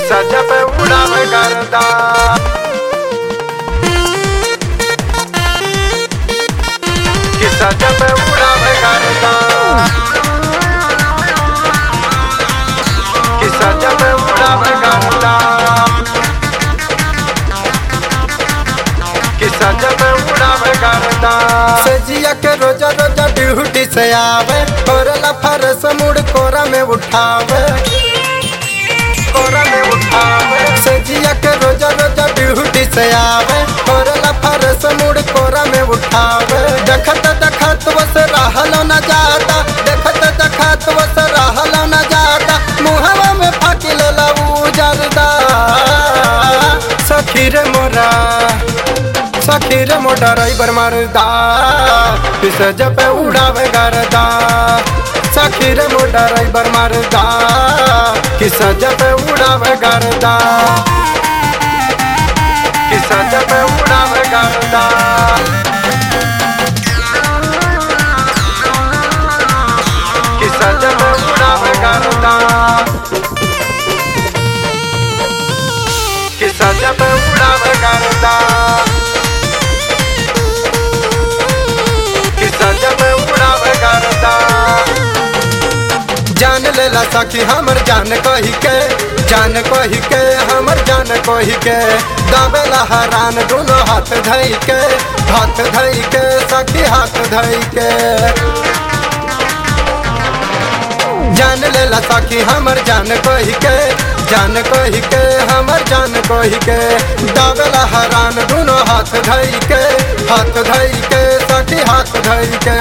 सजा पे उड़ावे करदा कि सजा पे उड़ावे करदा कि सजा पे उड़ावे करदा कि सजा पे उड़ावे करदा सजिया के रोजा रोजा ड्यूटी से आवे कोरला फरस मुड़ कोरा में उठावे कोरा में उठावे सजिया के रोजा रोजा ड्यूटी से आवे कोरला फरस मुड़ कोरा में उठावे देखत देखत बस रहलो न जाता देखत देखत बस रहलो न जाता मुहवा में फाकी लेला उजरदा सखी रे मोरा सखी रे मोटा ड्राइवर मरदा पिस जब उड़ावे गरदा सखी रे मोटा ड्राइवर मरदा किस जब उड़ावे गरदा कि सजा पे उड़ावे करदा कि सजा पे उड़ावे करदा कि सजा पे उड़ावे करदा कि सजा पे उड़ावे करदा जान लेला सखी हमर जान कही के जान कही के हमर जान कही के दावेला हरान दोनों हाथ धई के हाथ धई के सखी हाथ धई के जान लेला सखी हमर जान कही के जान कही के हमर जान कही के दावेला हरान दोनों हाथ धई के हाथ धई के सखी हाथ धई के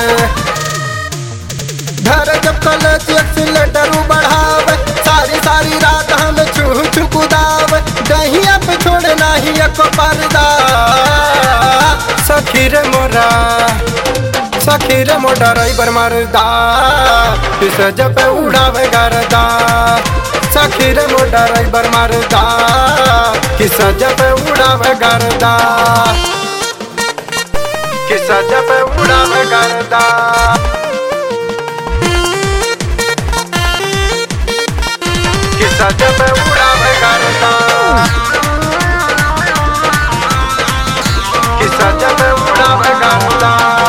घर जब कॉलेज एक्सीलेटर बढ़ावे सारी सारी रात हम छू छू कुदावे दहिया पे छोड़े नाही एक पर्दा सखी रे मोरा सखी रे मोटा ड्राइवर मरदा पिस जब उड़ावे गरदा सखी रे मोटा ड्राइवर मरदा किस जब उड़ावे गरदा कि सजा पे उड़ावे करदा कि सजा पे उड़ावे करदा कि सजा पे उड़ावे करदा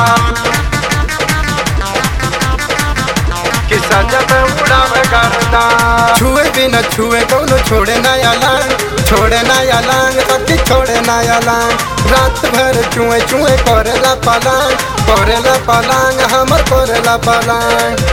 कि सजा पे उड़ावे करदा छुए बिना छुए कौनो छोड़े नया लांग छोड़े नया लांग सखी छोड़े नया लांग रात भर चुए चुए करेला पलांग करेला पलांग हमर करेला पलांग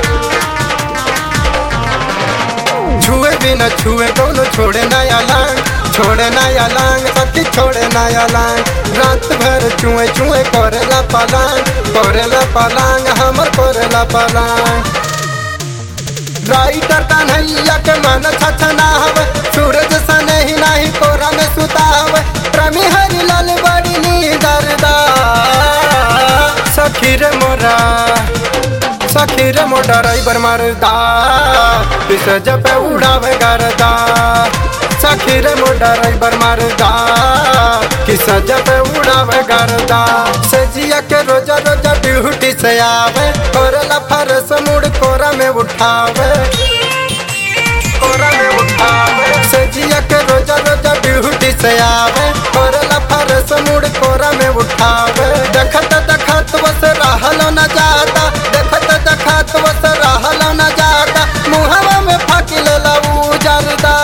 छुए बिना छुए कौनो छोड़े नया लांग छोड़े नया लांग सखी छोड़े नया लांग रात भर चुए चुए करेला पलांग करेला पलांग हमर करेला पलांग राइटर कन्हैया के मन छछनावे सूरज सने ही नाही कोरा में सुतावे प्रेमी हरि लाल बड़ी नीदरदा सखी रे मोरा सखी रे मोटा ड्राइवर मरदा पिस जब उड़ावे गरदा सखी रे मोटा ड्राइवर मरदा किस जब उड़ावे गरदा सजिया के रोजा रोजा ड्यूटी से आवे कोरला फरस मुड़ कोरा में उठावे कोरा में उठावे सजिया के रोजा रोजा ड्यूटी से आवे कोरला फरस मुड़ कोरा में उठावे देखत देखत बस रहलो न जाता देखत देखत बस रहलो न जाता मुहवा में फाकी लेला उजरदा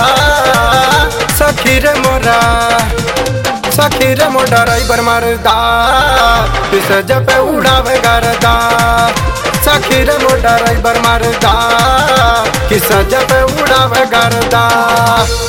सखी रे मोरा सखी रे मोटा ड्राइवर मरदा पिस जब उड़ावे गरदा सखी रे मोटा ड्राइवर मरदा किस जब उड़ावे गरदा